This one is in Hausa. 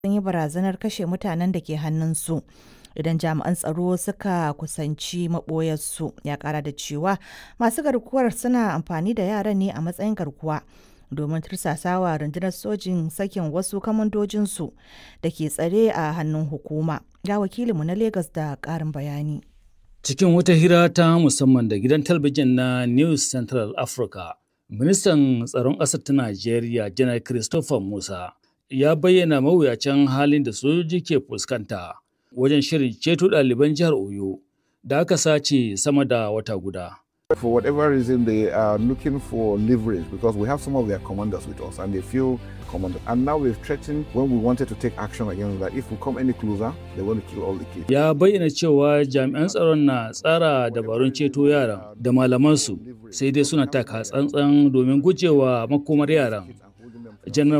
sun yi barazanar kashe mutanen da ke hannunsu idan jami'an tsaro suka kusanci maɓoyarsu ya ƙara da cewa masu garkuwar suna amfani da yaran ne a matsayin garkuwa domin tursasawa rundunar sojin sakin wasu kamandojinsu da ke tsare a hannun hukuma ga wakilinmu na Legas da ƙarin bayani Cikin wata hira ta musamman da gidan talabijin na News Central Africa, ministan tsaron ƙasar ta Najeriya, Janar Christopher Musa, ya bayyana mawuyacin halin da sojoji ke fuskanta wajen shirin ceto ɗaliban jihar Oyo da aka sace sama da wata guda. For whatever reason, they are looking for leverage because we have some of their commanders with us and they feel commanded. And now we've threatened when we wanted to take action against that if we come any closer, they're going to kill all the kids. Ya bayyana cewa jami'an tsaron na tsara dabarun ceto yaran da malamansu sai dai suna taka tsantsan domin gujewa makomar yaran. Janar